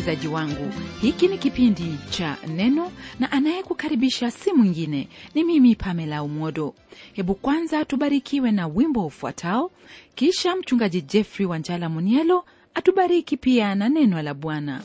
msikilizaji wangu hiki ni kipindi cha neno na anayekukaribisha si mwingine ni mimi pamela umodo hebu kwanza tubarikiwe na wimbo ufuatao kisha mchungaji jeffrey wanjala munielo atubariki pia na neno la bwana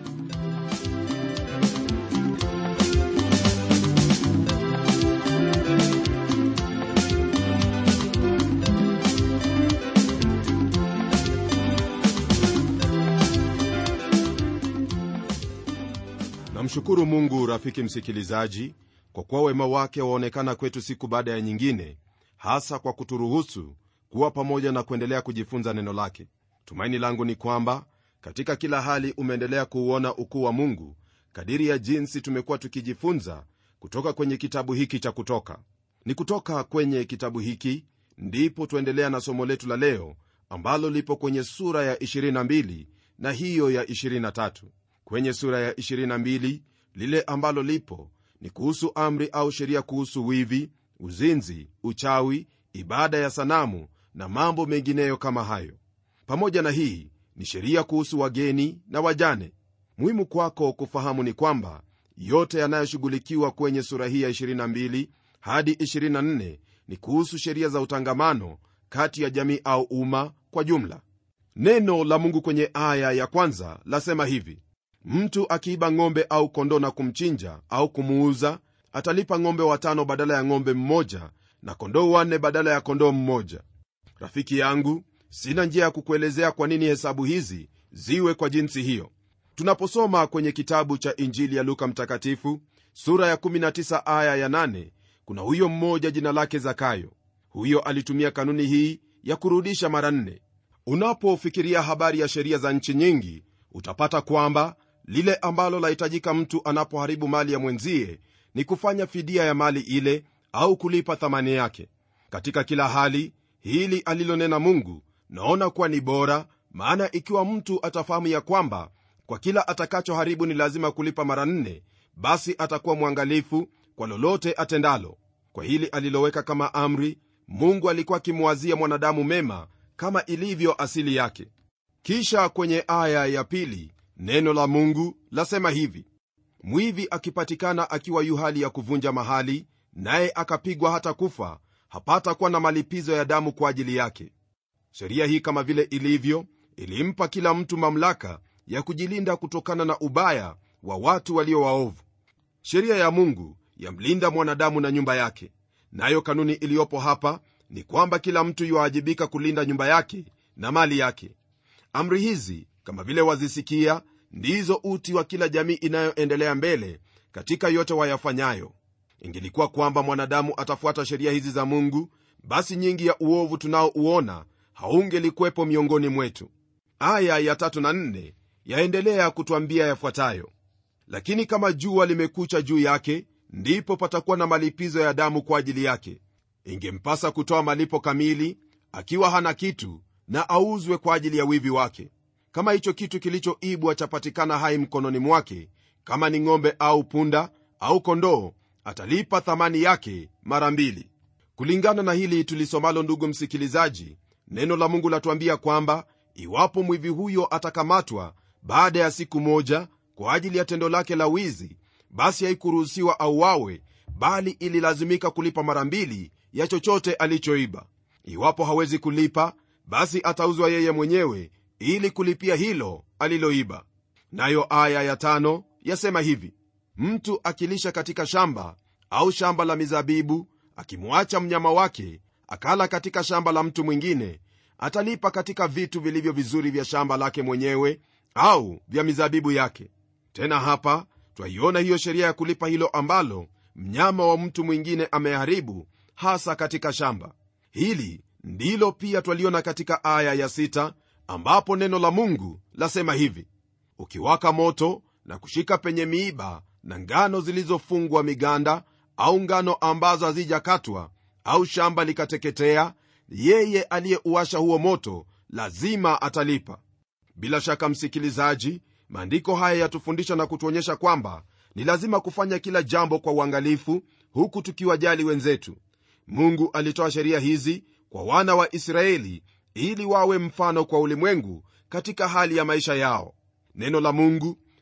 namshukuru mungu rafiki msikilizaji kwa kuwa wema wake waonekana kwetu siku baada ya nyingine hasa kwa kuturuhusu kuwa pamoja na kuendelea kujifunza neno lake tumaini langu ni kwamba katika kila hali umeendelea kuuona ukuu wa mungu kadiri ya jinsi tumekuwa tukijifunza kutoka kwenye kitabu hiki cha kutoka ni kutoka kwenye kitabu hiki ndipo tuendelea na somo letu la leo ambalo lipo kwenye sura ya 22 na hiyo ya 23 kwenye sura ya 22 lile ambalo lipo ni kuhusu amri au sheria kuhusu wivi uzinzi uchawi ibada ya sanamu na mambo mengineyo kama hayo pamoja na hii ni sheria kuhusu wageni na wajane muhimu kwako kufahamu ni kwamba yote yanayoshughulikiwa kwenye sura hii ya 22 hadi 24 ni kuhusu sheria za utangamano kati ya jamii au umma kwa jumla neno la mungu kwenye aya ya kwanza lasema hivi mtu akiiba ng'ombe au kondoo na kumchinja au kumuuza atalipa ng'ombe watano badala ya ng'ombe mmoja na kondoo wanne badala ya kondoo mmoja rafiki yangu sina njia ya kukuelezea kwa nini hesabu hizi ziwe kwa jinsi hiyo tunaposoma kwenye kitabu cha injili ya luka mtakatifu sura ya 19 aya ya 8 kuna huyo mmoja jina lake zakayo huyo alitumia kanuni hii ya kurudisha mara nne unapofikiria habari ya sheria za nchi nyingi utapata kwamba lile ambalo lahitajika mtu anapoharibu mali ya mwenzie ni kufanya fidia ya mali ile au kulipa thamani yake katika kila hali hili alilonena mungu naona kuwa ni bora maana ikiwa mtu atafahamu ya kwamba kwa kila atakachoharibu ni lazima kulipa mara nne basi atakuwa mwangalifu kwa lolote atendalo kwa hili aliloweka kama amri mungu alikuwa akimwazia mwanadamu mema kama ilivyo asili yake kisha kwenye aya ya pili neno la mungu lasema hivi mwivi akipatikana akiwa yu hali ya kuvunja mahali naye akapigwa hata kufa hapata kuwa na malipizo ya damu kwa ajili yake sheria hii kama vile ilivyo ilimpa kila mtu mamlaka ya kujilinda kutokana na ubaya wa watu walio waovu sheria ya mungu yamlinda mwanadamu na nyumba yake nayo kanuni iliyopo hapa ni kwamba kila mtu yuwaajibika kulinda nyumba yake na mali yake amri hizi kama vile wazisikia ndizo uti wa kila jamii inayoendelea mbele katika yote wayafanyayo ingelikuwa kwamba mwanadamu atafuata sheria hizi za mungu basi nyingi ya uovu tunaouona haungelikuwepo miongoni mwetu aya ya tatu na nne yaendelea kutwambia yafuatayo lakini kama jua limekucha juu yake ndipo patakuwa na malipizo ya damu kwa ajili yake ingempasa kutoa malipo kamili akiwa hana kitu na auzwe kwa ajili ya wivi wake kama hicho kitu kilichoibwa chapatikana hai mkononi mwake kama ni ng'ombe au punda au kondoo atalipa thamani yake mara mbili kulingana na hili tulisomalo ndugu msikilizaji neno la mungu latuambia kwamba iwapo mwivi huyo atakamatwa baada ya siku moja kwa ajili ya tendo lake la wizi basi haikuruhusiwa auawe bali ililazimika kulipa mara mbili ya chochote alichoiba iwapo hawezi kulipa basi atauzwa yeye mwenyewe ili kulipia hilo aliloiba nayo aya ya tano yasema hivi mtu akilisha katika shamba au shamba la mizabibu akimwacha mnyama wake akala katika shamba la mtu mwingine atalipa katika vitu vilivyo vizuri vya shamba lake mwenyewe au vya mizabibu yake tena hapa twaiona hiyo sheria ya kulipa hilo ambalo mnyama wa mtu mwingine ameharibu hasa katika shamba hili ndilo pia twaliona katika aya ya sita ambapo neno la mungu lasema hivi ukiwaka moto na kushika penye miiba na ngano zilizofungwa miganda au ngano ambazo hazijakatwa au shamba likateketea yeye aliyeuasha huo moto lazima atalipa bila shaka msikilizaji maandiko haya yatufundisha na kutuonyesha kwamba ni lazima kufanya kila jambo kwa uangalifu huku tukiwajali wenzetu mungu alitoa sheria hizi kwa wana wa israeli ili wawe mfano kwa ulimwengu katika hali ya maisha yao neno la mungu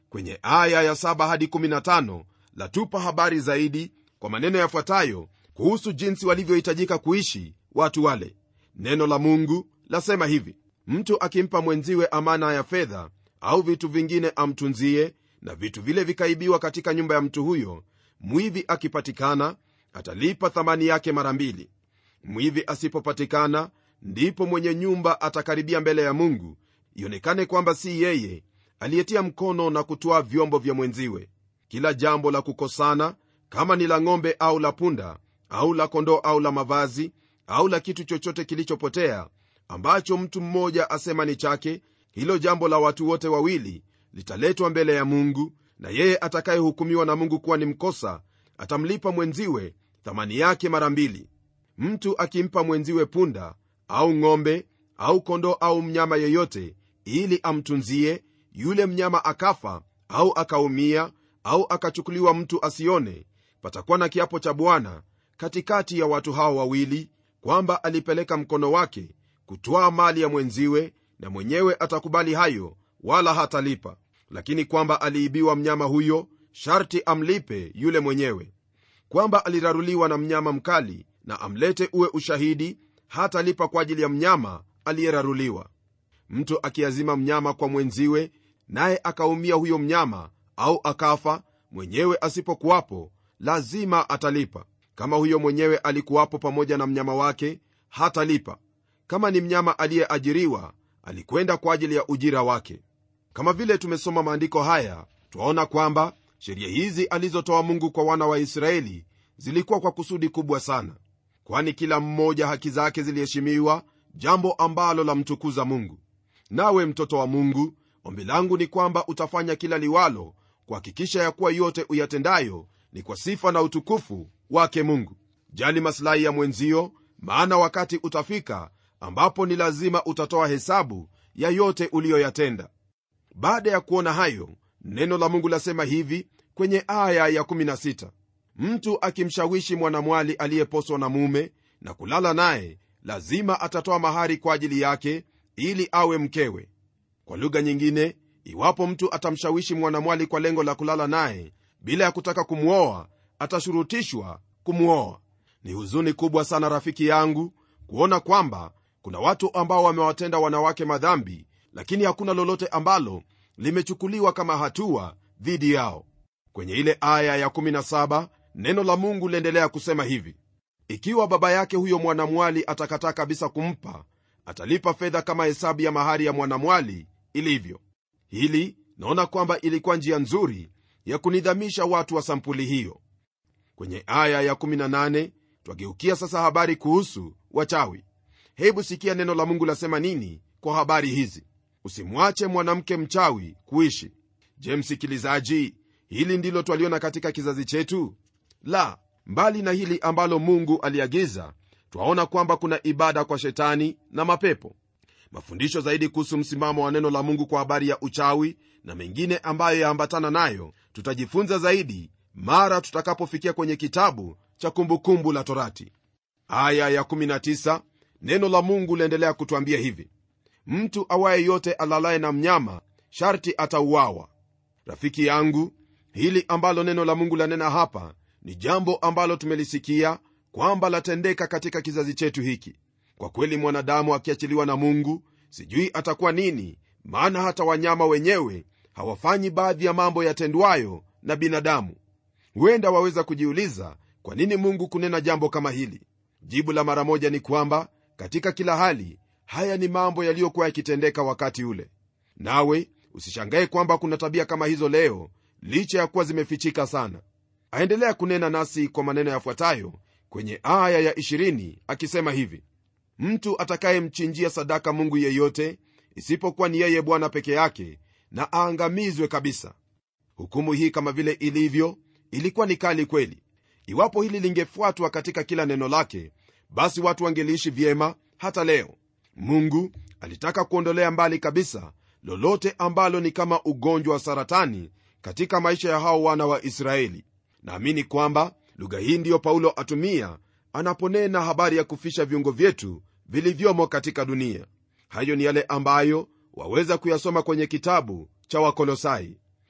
kwenye aya ya 7 hadi 15 latupa habari zaidi kwa maneno yafuatayo kuhusu jinsi walivyohitajika kuishi watu wale neno la mungu lasema hivi mtu akimpa mwenziwe amana ya fedha au vitu vingine amtunzie na vitu vile vikaibiwa katika nyumba ya mtu huyo mwivi akipatikana atalipa thamani yake mara mbili mwivi asipopatikana ndipo mwenye nyumba atakaribia mbele ya mungu ionekane kwamba si yeye aliyetia mkono na kutwaa vyombo vya mwenziwe kila jambo la kukosana kama ni la ng'ombe au la punda au la kondoo au la mavazi au la kitu chochote kilichopotea ambacho mtu mmoja asema ni chake hilo jambo la watu wote wawili litaletwa mbele ya mungu na yeye atakayehukumiwa na mungu kuwa ni mkosa atamlipa mwenziwe thamani yake mara mbili mtu akimpa mwenziwe punda au ng'ombe au kondoo au mnyama yeyote ili amtunzie yule mnyama akafa au akaumia au akachukuliwa mtu asione patakuwa na kiapo cha bwana katikati ya watu hao wawili kwamba alipeleka mkono wake kutwaa mali ya mwenziwe na mwenyewe atakubali hayo wala hatalipa lakini kwamba aliibiwa mnyama huyo sharti amlipe yule mwenyewe kwamba aliraruliwa na mnyama mkali na amlete uwe ushahidi hatalipa kwa ajili ya mnyama aliyeraruliwa mtu akiazima mnyama kwa mwenziwe naye akaumia huyo mnyama au akafa mwenyewe asipokuwapo lazima atalipa kama huyo mwenyewe alikuwapo pamoja na mnyama wake hatalipa kama ni mnyama aliyeajiriwa alikwenda kwa ajili ya ujira wake kama vile tumesoma maandiko haya twaona kwamba sheria hizi alizotoa mungu kwa wana wa israeli zilikuwa kwa kusudi kubwa sana kwani kila mmoja haki zake ziliheshimiwa jambo ambalo lamtukuza mungu nawe mtoto wa mungu ombi langu ni kwamba utafanya kila liwalo kuhakikisha ya kuwa yote uyatendayo ni kwa sifa na utukufu wake mungu jali masilahi ya mwenzio maana wakati utafika ambapo ni lazima utatoa hesabu ya yote uliyoyatenda baada ya kuona hayo neno la mungu lasema hivi kwenye aya ya 16 mtu akimshawishi mwanamwali aliyeposwa na mume na kulala naye lazima atatoa mahari kwa ajili yake ili awe mkewe kwa lugha nyingine iwapo mtu atamshawishi mwanamwali kwa lengo la kulala naye bila ya kutaka kumwoa atashurutishwa kumwoa ni huzuni kubwa sana rafiki yangu kuona kwamba kuna watu ambao wamewatenda wanawake madhambi lakini hakuna lolote ambalo limechukuliwa kama hatua dhidi yao kwenye ile aya ya 17 neno la mungu liendelea kusema hivi ikiwa baba yake huyo mwanamwali atakataa kabisa kumpa atalipa fedha kama hesabu ya mahari ya mwanamwali ilivyo hili naona kwamba ilikuwa njia nzuri ya kunidhamisha watu wa sampuli hiyo kwenye aya ya 18 twageukia sasa habari kuhusu wachawi hebu sikia neno la mungu lasema nini kwa habari hizi usimwache mwanamke mchawi kuishi je msikilizaji hili ndilo twaliona katika kizazi chetu la mbali na hili ambalo mungu aliagiza twaona kwamba kuna ibada kwa shetani na mapepo mafundisho zaidi kuhusu msimamo wa neno la mungu kwa habari ya uchawi na mengine ambayo yaambatana nayo tutajifunza zaidi mara tutakapofikia kwenye kitabu cha kumbukumbu la torati aya ya 19 neno la mungu liendelea kutwambia hivi mtu awaye yote alalaye na mnyama sharti atauawa rafiki yangu hili ambalo neno la mungu lanena hapa ni jambo ambalo tumelisikia kwamba latendeka katika kizazi chetu hiki kwa kweli mwanadamu akiachiliwa na mungu sijui atakuwa nini maana hata wanyama wenyewe hawafanyi baadhi ya mambo yatendwayo na binadamu huenda waweza kujiuliza kwa nini mungu kunena jambo kama hili jibu la mara moja ni kwamba katika kila hali haya ni mambo yaliyokuwa yakitendeka wakati ule nawe usishangae kwamba kuna tabia kama hizo leo licha ya kuwa zimefichika sana aendelea kunena nasi kwa maneno yafuatayo kwenye aya ya 20 akisema hivi mtu atakayemchinjia sadaka mungu yeyote isipokuwa ni yeye bwana peke yake na aangamizwe kabisa hukumu hii kama vile ilivyo ilikuwa ni kali kweli iwapo hili lingefuatwa katika kila neno lake basi watu wangeliishi vyema hata leo mungu alitaka kuondolea mbali kabisa lolote ambalo ni kama ugonjwa wa saratani katika maisha ya hao wana wa israeli naamini kwamba lugha hii ndiyo paulo atumia anaponena habari ya kufisha viungo vyetu vilivyomo katika dunia hayo ni yale ambayo waweza kuyasoma kwenye kitabu cha wakolosai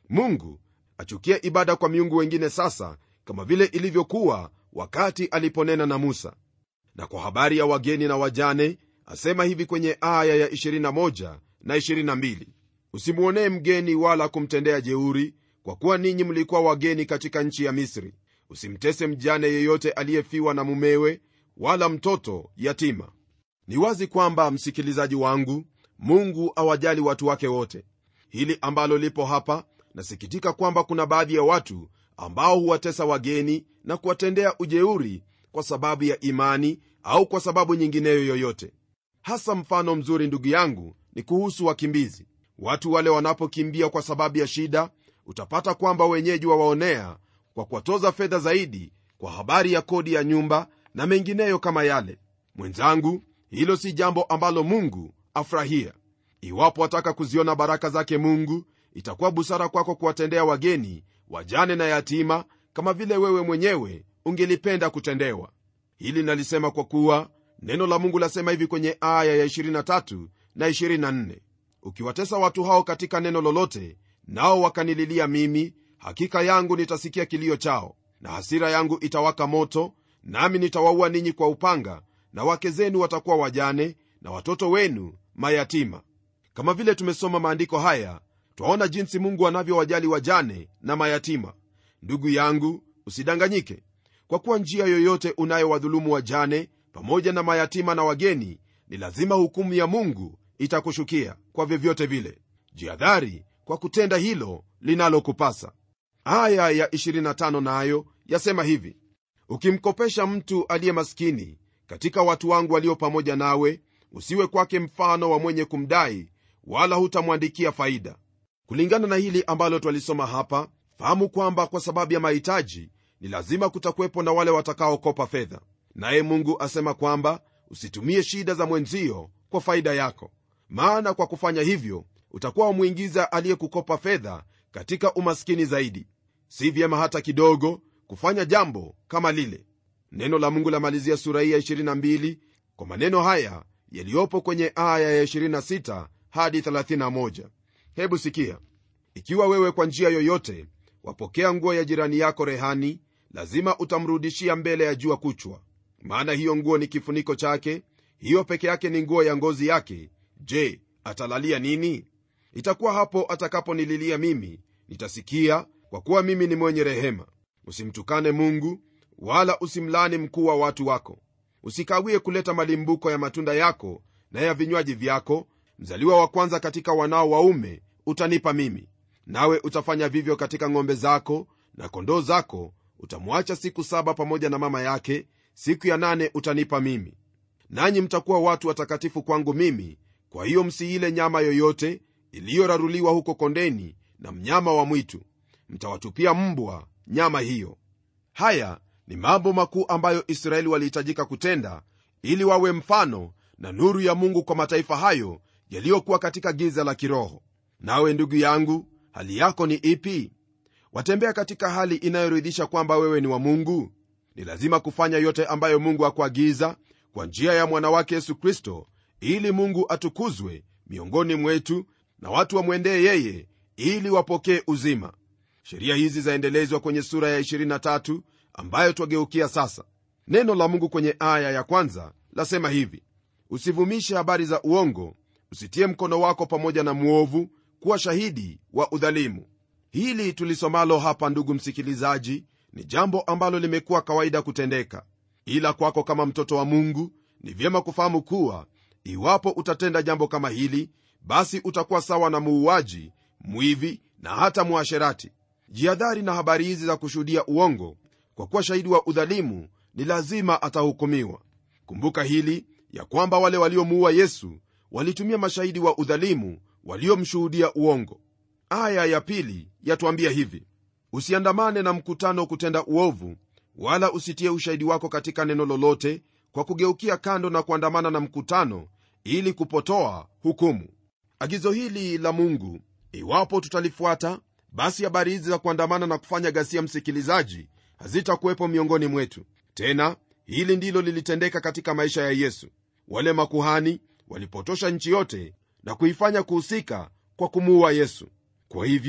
mungu achukia ibada kwa miungu wengine sasa kama vile ilivyokuwa wakati aliponena na musa na kwa habari ya wageni na wajane asema hivi kwenye aya ya 21 na 22 usimwonee mgeni wala kumtendea jeuri kwa kuwa ninyi mlikuwa wageni katika nchi ya misri usimtese mjane yeyote aliyefiwa na mumewe wala mtoto yatima ni wazi kwamba msikilizaji wangu mungu awajali watu wake wote hili ambalo lipo hapa nasikitika kwamba kuna baadhi ya watu ambao huwatesa wageni na kuwatendea ujeuri kwa sababu ya imani au kwa sababu nyingineyo yoyote hasa mfano mzuri ndugu yangu ni kuhusu wakimbizi watu wale wanapokimbia kwa sababu ya shida utapata kwamba wenyeji wawaonea kwa kuwatoza fedha zaidi kwa habari ya kodi ya nyumba na mengineyo kama yale mwenzangu hilo si jambo ambalo mungu afurahia iwapo wataka kuziona baraka zake mungu itakuwa busara kwako kuwatendea wageni wajane na yatima kama vile wewe mwenyewe ungelipenda kutendewa hili nalisema kwa kuwa neno la mungu lasema hivi kwenye aya ya 23 na 24 ukiwatesa watu hao katika neno lolote nao wakanililia mimi hakika yangu nitasikia kilio chao na hasira yangu itawaka moto nami nitawaua ninyi kwa upanga na wake zenu watakuwa wajane na watoto wenu mayatima kama vile tumesoma maandiko haya twaona jinsi mungu anavyowajali wajane na mayatima ndugu yangu usidanganyike kwa kuwa njia yoyote unayowadhulumu wajane pamoja na mayatima na wageni ni lazima hukumu ya mungu itakushukia kwa vyovyote vile jihadhari kwa kutenda hilo linalokupasa aya ya 25 nayo yasema hivi ukimkopesha mtu aliye maskini katika watu wangu walio pamoja nawe usiwe kwake mfano wa mwenye kumdai wala hutamwandikia faida kulingana na hili ambalo twalisoma hapa fahamu kwamba kwa sababu ya mahitaji ni lazima kutakuwepo na wale watakaokopa fedha naye mungu asema kwamba usitumie shida za mwenzio kwa faida yako maana kwa kufanya hivyo utakuwa wamwingiza aliyekukopa fedha katika umaskini zaidi si vyema hata kidogo kufanya jambo kama lile neno la mungu lamalizia sura hii ya 22 kwa maneno haya yaliyopo kwenye aya ya 26 hadi 31 hebu sikia ikiwa wewe kwa njia yoyote wapokea nguo ya jirani yako rehani lazima utamrudishia mbele ya jua kuchwa maana hiyo nguo ni kifuniko chake hiyo peke yake ni nguo ya ngozi yake je atalalia nini itakuwa hapo atakaponililia mimi nitasikia kwa kuwa mimi ni mwenye rehema usimtukane mungu wala usimlani mkuu wa watu wako usikawie kuleta malimbuko ya matunda yako na ya vinywaji vyako mzaliwa wa kwanza katika wanao waume utanipa mimi nawe utafanya vivyo katika ng'ombe zako na kondoo zako utamwacha siku saba pamoja na mama yake siku ya nane utanipa mimi nanyi mtakuwa watu watakatifu kwangu mimi kwa hiyo msiile nyama yoyote iliyoraruliwa huko kondeni na mnyama wa mwitu mtawatupia mbwa nyama hiyo haya ni mambo makuu ambayo israeli walihitajika kutenda ili wawe mfano na nuru ya mungu kwa mataifa hayo yaliyokuwa katika giza la kiroho nawe ndugu yangu hali yako ni ipi watembea katika hali inayoridhisha kwamba wewe ni wa mungu ni lazima kufanya yote ambayo mungu akuagiza kwa njia ya mwanawake yesu kristo ili mungu atukuzwe miongoni mwetu na watu wamwendee yeye ili wapokee uzima sheria hizi zaendelezwa kwenye sura ya 23 ambayo twageukia sasa neno la mungu kwenye aya ya kwanza lasema hivi usivumishe habari za uongo usitie mkono wako pamoja na mwovu kuwa shahidi wa udhalimu hili tulisomalo hapa ndugu msikilizaji ni jambo ambalo limekuwa kawaida kutendeka ila kwako kama mtoto wa mungu ni vyema kufahamu kuwa iwapo utatenda jambo kama hili basi utakuwa sawa na muuaji mwivi na hata mwasherati jihadhari na habari hizi za kushuhudia uongo kwa kuwa shahidi wa udhalimu ni lazima atahukumiwa kumbuka hili ya kwamba wale waliomuua yesu walitumia mashahidi wa udhalimu waliomshuhudia uongo aya ya pili yatuambia hivi usiandamane na mkutano kutenda uovu wala usitie ushahidi wako katika neno lolote kwa kugeukia kando na kuandamana na mkutano ili kupotoa hukumu agizo hili la mungu iwapo tutalifuata basi habari hizi za kuandamana na kufanya ghasia msikilizaji hazitakuwepo miongoni mwetu tena hili ndilo lilitendeka katika maisha ya yesu wale makuhani walipotosha nchi yote na kuifanya kuhusika kwa kumuua yesu kwa hivyo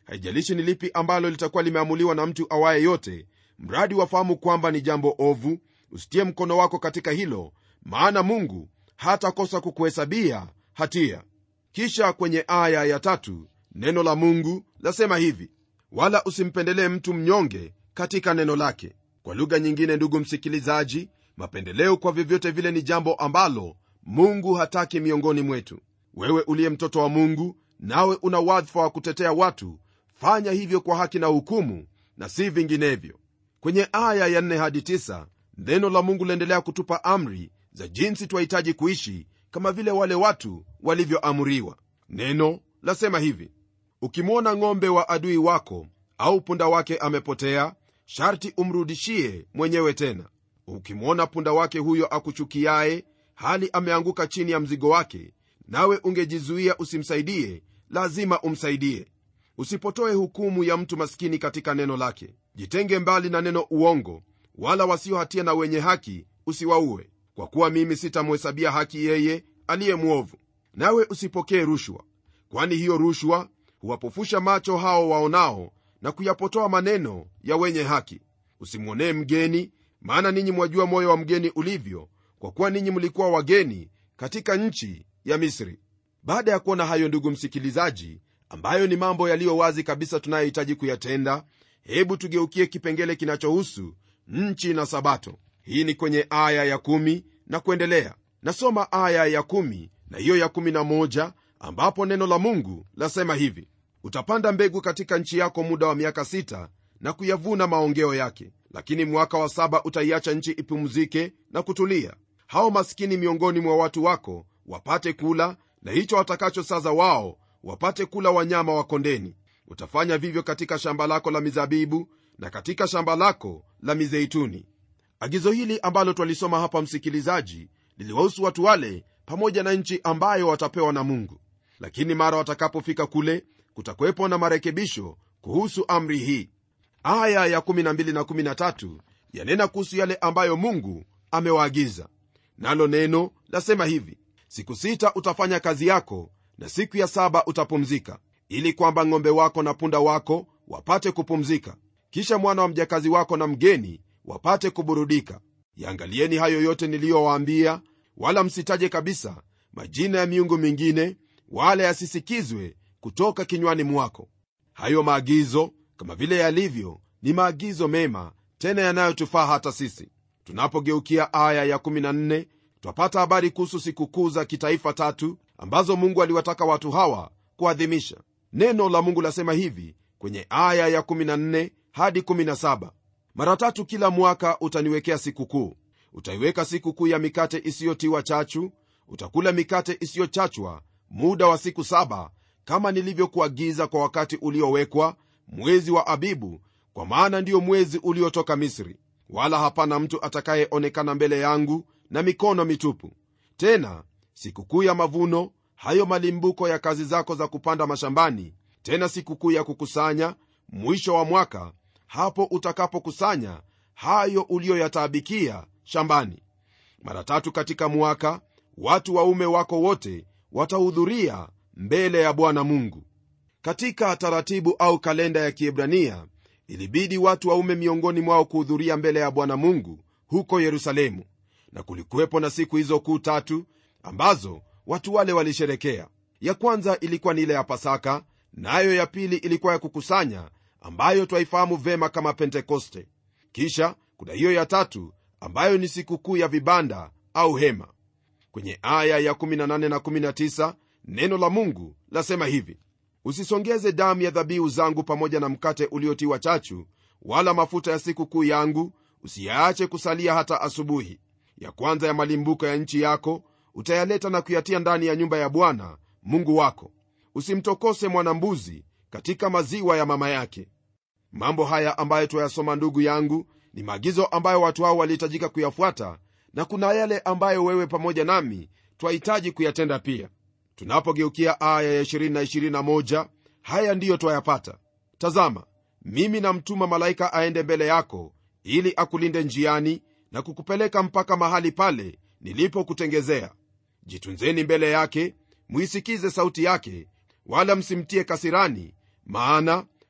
haijalishi ni lipi ambalo litakuwa limeamuliwa na mtu awaye yote mradi wafahamu kwamba ni jambo ovu usitie mkono wako katika hilo maana mungu hatakosa kukuhesabia hatia kisha kwenye aya ya tatu neno la mungu lasema hivi wala usimpendelee mtu mnyonge katika neno lake kwa lugha nyingine ndugu msikilizaji mapendeleo kwa vyovyote vile ni jambo ambalo mungu hataki miongoni mwetu wewe uliye mtoto wa mungu nawe una wadhifa wa kutetea watu fanya hivyo kwa haki na hukumu na si vinginevyo kwenye aya ya 4 hadi 9 neno la mungu laendelea kutupa amri za jinsi twahitaji kuishi kama vile wale watu walivyoamriwa neno lasema hivi ukimwona ng'ombe wa adui wako au punda wake amepotea sharti umrudishie mwenyewe tena ukimwona punda wake huyo akuchukiaye hali ameanguka chini ya mzigo wake nawe ungejizuia usimsaidie lazima umsaidie usipotoe hukumu ya mtu maskini katika neno lake jitenge mbali na neno uongo wala wasio hatia na wenye haki usiwaue kwa kuwa mimi sitamhesabia haki yeye aliye mwovu nawe usipokee rushwa kwani hiyo rushwa huwapofusha macho hao waonao na kuyapotoa maneno ya wenye haki usimwonee mgeni maana ninyi mwajua moyo wa mgeni ulivyo kwa kuwa ninyi mlikuwa wageni katika nchi ya misri baada ya kuona hayo ndugu msikilizaji ambayo ni mambo yaliyo wazi kabisa tunayohitaji kuyatenda hebu tugeukie kipengele kinachohusu nchi na sabato hii ni kwenye aya ya kumi na kuendelea nasoma aya ya kumi na hiyo ya kumi na moja ambapo neno la mungu lasema hivi utapanda mbegu katika nchi yako muda wa miaka sita na kuyavuna maongeo yake lakini mwaka wa saba utaiacha nchi ipumzike na kutulia hao maskini miongoni mwa watu wako wapate kula na hicho watakachosaza wao wapate kula wanyama wa kondeni utafanya vivyo katika shamba lako la mizabibu na katika shamba lako la mizeituni agizo hili ambalo twalisoma hapa msikilizaji liliwahusu watu wale pamoja na nchi ambayo watapewa na mungu lakini mara watakapofika kule kutakuwepo na marekebisho kuhusu amri hii aya ya 12 na 13 yanena kuhusu yale ambayo mungu amewaagiza nalo neno lasema hivi siku sita utafanya kazi yako na siku ya saba utapumzika ili kwamba ng'ombe wako na punda wako wapate kupumzika kisha mwana wa mjakazi wako na mgeni wapate kuburudika yaangalieni hayo yote niliyowaambia wala msitaje kabisa majina ya miungu mingine wala yasisikizwe kutoka kinywani mwako hayo maagizo kama vile yalivyo ni maagizo mema tena yanayotufaa hata sisi tunapogeukia aya ya 14 twapata habari kuhusu sikukuu za kitaifa tatu ambazo mungu aliwataka watu hawa kuadhimisha neno la mungu lasema hivi kwenye aya ya 14 hadi 17 mara tatu kila mwaka utaniwekea sikukuu utaiweka sikukuu ya mikate isiyotiwa chachu utakula mikate isiyochachwa muda wa siku saba kama nilivyokuagiza kwa wakati uliowekwa mwezi wa abibu kwa maana ndiyo mwezi uliotoka misri wala hapana mtu atakayeonekana mbele yangu na mikono mitupu tena sikukuu ya mavuno hayo malimbuko ya kazi zako za kupanda mashambani tena sikukuu ya kukusanya mwisho wa mwaka hapo utakapokusanya hayo uliyoyataabikia shambani mara tatu katika mwaka watu waume wako wote watahudhuria mbele ya bwana mungu katika taratibu au kalenda ya kiebrania ilibidi watu waume miongoni mwao kuhudhuria mbele ya bwana mungu huko yerusalemu na kulikuwepo na siku hizo kuu tatu ambazo watu wale walisherekea ya kwanza ilikuwa ni ile ya pasaka nayo na ya pili ilikuwa ya kukusanya ambayo twaifahamu vema kama pentekoste kisha kuna hiyo ya tatu ambayo ni sikukuu ya vibanda au hema kwenye aya ya 18 na 19 neno la mungu lasema hivi usisongeze damu ya dhabihu zangu pamoja na mkate uliotiwa chachu wala mafuta ya sikukuu yangu usiyaache kusalia hata asubuhi ya kwanza ya malimbuko ya nchi yako utayaleta na kuyatia ndani ya nyumba ya bwana mungu wako usimtokose mwanambuzi katika maziwa ya mama yake mambo haya ambayo twayasoma ndugu yangu ni maagizo ambayo watu hao walihitajika kuyafuata na kuna yale ambayo wewe pamoja nami twahitaji kuyatenda pia tunapogeukia aya ya 20 na 21 haya ndiyo twayapata tazama mimi namtuma malaika aende mbele yako ili akulinde njiani na kukupeleka mpaka mahali pale nilipokutengezea jitunzeni mbele yake mwisikize sauti yake wala msimtie kasirani maana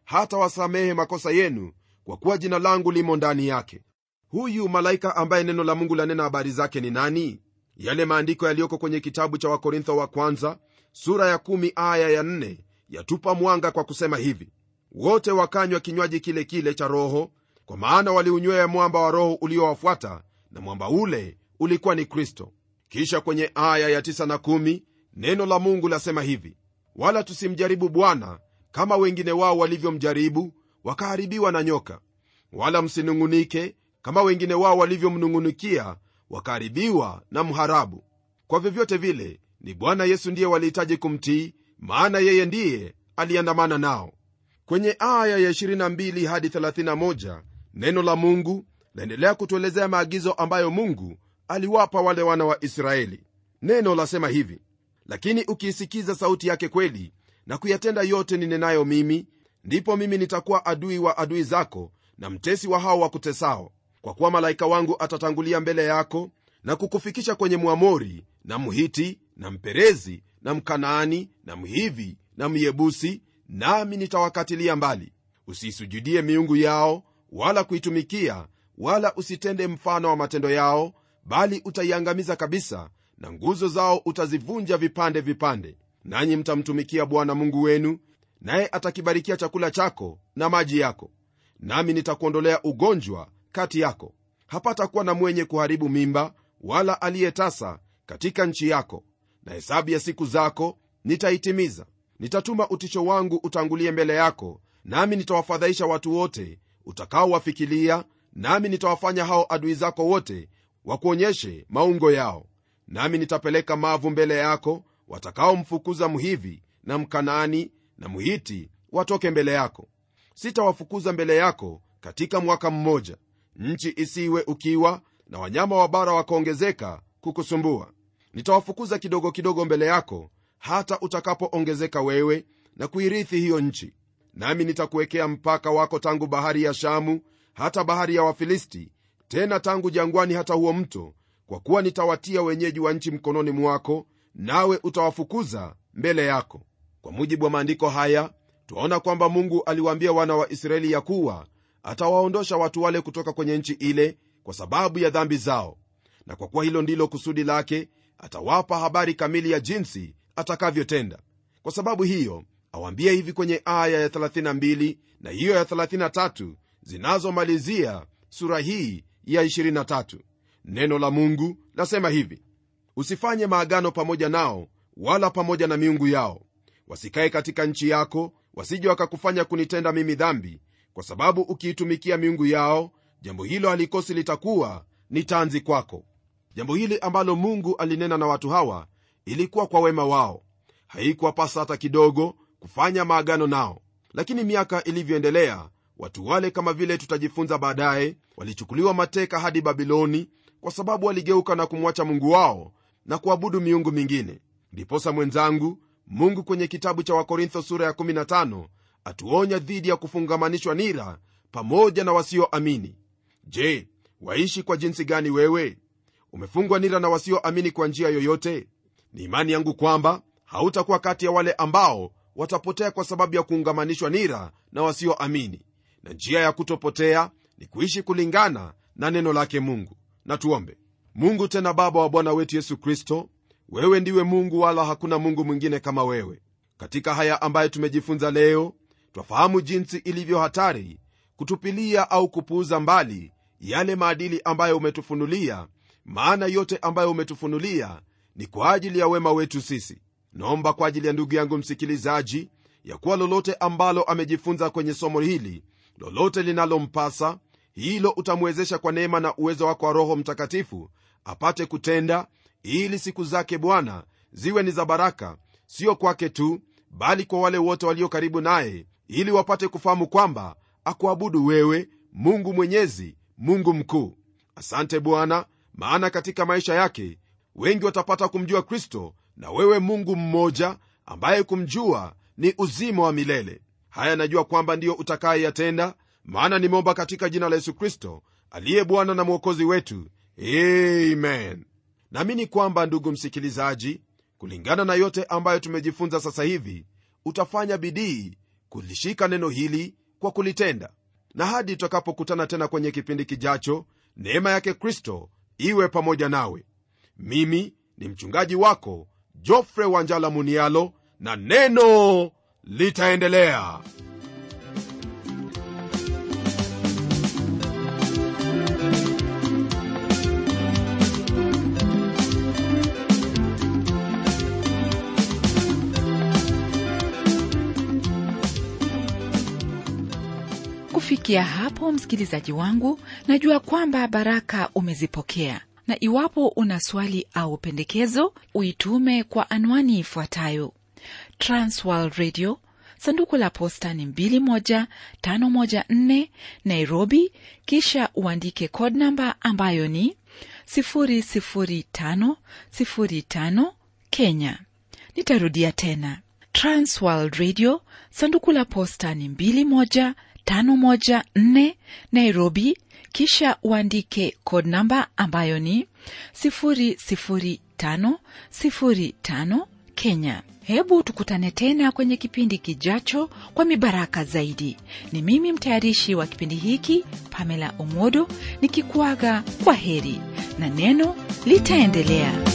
hata wasamehe makosa yenu kwa kuwa jina langu limo ndani yake huyu malaika ambaye neno la mungu lanena habari zake ni nani yale maandiko yaliyoko kwenye kitabu cha wakorintho wa kwanza sura ya kumi aya ya nne yatupa mwanga kwa kusema hivi wote wakanywa kinywaji kile kile cha roho kwa maana waliunywea mwamba wa roho uliowafuata na mwamba ule ulikuwa ni kristo kisha kwenye aya ya 9 na 1 neno la mungu lasema hivi wala tusimjaribu bwana kama wengine wao walivyomjaribu wakaharibiwa na nyoka wala msinung'unike kama wengine wao walivyomnung'unikia wakaharibiwa na mharabu kwa vyovyote vile ni bwana yesu ndiye walihitaji kumtii maana yeye ndiye aliandamana nao kwenye aya ya 22 hadi 31 neno la mungu laendelea kutuelezea maagizo ambayo mungu aliwapa wale wana wa israeli neno lasema hivi lakini ukiisikiza sauti yake kweli na kuyatenda yote ninenayo mimi ndipo mimi nitakuwa adui wa adui zako na mtesi wa hao wakutesao kwa kuwa malaika wangu atatangulia mbele yako na kukufikisha kwenye mwamori na mhiti na mperezi na mkanaani na mhivi na myebusi nami nitawakatilia mbali usiisujudie miungu yao wala kuitumikia wala usitende mfano wa matendo yao bali utaiangamiza kabisa na nguzo zao utazivunja vipande vipande nanyi mtamtumikia bwana mungu wenu naye atakibarikia chakula chako na maji yako nami nitakuondolea ugonjwa kati yako hapatakuwa na mwenye kuharibu mimba wala aliyetasa katika nchi yako na hesabu ya siku zako nitaitimiza nitatuma utisho wangu utangulie mbele yako nami nitawafadhaisha watu wote utakaowafikilia nami nitawafanya hao adui zako wote wakuonyeshe maungo yao nami nitapeleka mavu mbele yako watakaomfukuza mhivi na mkanaani na mhiti watoke mbele yako sitawafukuza mbele yako katika mwaka mmoja nchi isiwe ukiwa na wanyama wa bara wakaongezeka kukusumbua nitawafukuza kidogo kidogo mbele yako hata utakapoongezeka wewe na kuirithi hiyo nchi nami nitakuwekea mpaka wako tangu bahari ya shamu hata bahari ya wafilisti tena tangu jangwani hata huo mto kwa kuwa nitawatia wenyeji wa nchi mkononi mwako nawe utawafukuza mbele yako kwa mujibu wa maandiko haya twaona kwamba mungu aliwaambia wana wa israeli ya kuwa atawaondosha watu wale kutoka kwenye nchi ile kwa sababu ya dhambi zao na kwa kuwa hilo ndilo kusudi lake atawapa habari kamili ya jinsi atakavyotenda kwa sababu hiyo awaambie hivi kwenye aya ya 32 na hiyo ya 33 zinazomalizia sura hii ya 23 neno la mungu lasema hivi usifanye maagano pamoja nao wala pamoja na miungu yao wasikae katika nchi yako wasije wakakufanya kunitenda mimi dhambi kwa sababu ukiitumikia miungu yao jambo hilo halikosi litakuwa ni tanzi kwako jambo hili ambalo mungu alinena na watu hawa ilikuwa kwa wema wao haikuwapasa hata kidogo kufanya maagano nao lakini miaka ilivyoendelea watu wale kama vile tutajifunza baadaye walichukuliwa mateka hadi babiloni kwa sababu waligeuka na kumwacha mungu wao na kuabudu miungu mingine ndiposa mwenzangu mungu kwenye kitabu cha wakorintho sura ya 15 atuonya dhidi ya kufungamanishwa nira pamoja na wasioamini je waishi kwa jinsi gani wewe umefungwa nira na wasioamini kwa njia yoyote ni imani yangu kwamba hautakuwa kati ya wale ambao watapotea kwa sababu ya kuungamanishwa nira na wasioamini na njia ya kutopotea ni kuishi kulingana na neno lake mungu na tuombe mungu tena baba wa bwana wetu yesu kristo wewe ndiwe mungu wala hakuna mungu mwingine kama wewe katika haya ambayo tumejifunza leo twafahamu jinsi ilivyo hatari kutupilia au kupuuza mbali yale maadili ambayo umetufunulia maana yote ambayo umetufunulia ni kwa ajili ya wema wetu sisi naomba kwa ajili ya ndugu yangu msikilizaji ya kuwa lolote ambalo amejifunza kwenye somo hili lolote linalompasa hilo utamwezesha kwa neema na uwezo wako wa roho mtakatifu apate kutenda ili siku zake bwana ziwe ni za baraka sio kwake tu bali kwa wale wote walio karibu naye ili wapate kufahamu kwamba akuabudu wewe mungu mwenyezi mungu mkuu asante bwana maana katika maisha yake wengi watapata kumjua kristo na wewe mungu mmoja ambaye kumjua ni uzima wa milele haya najua kwamba ndiyo utakayeyatenda maana nimeomba katika jina la yesu kristo aliye bwana na mwokozi wetu amen naamini kwamba ndugu msikilizaji kulingana na yote ambayo tumejifunza sasa hivi utafanya bidii kulishika neno hili kwa kulitenda na hadi tutakapokutana tena kwenye kipindi kijacho neema yake kristo iwe pamoja nawe mimi ni mchungaji wako jofre wanjala munialo na neno litaendelea kufikia hapo msikilizaji wangu najua kwamba baraka umezipokea na iwapo una swali au pendekezo uitume kwa anwani ifuatayo transworld radio sanduku la posta ni 21514 nairobi kisha uandike code namba ambayo ni 00505 kenya nitarudia tena transworld radio sanduku la posta ni 21 514 Nairobi, kisha uandike code namba ambayo ni 00505 Kenya. Hebu tukutane tena kwenye kipindi kijacho kwa mibaraka zaidi. Ni mimi mtayarishi wa kipindi hiki Pamela Omodo nikikuaga kwa heri na neno litaendelea.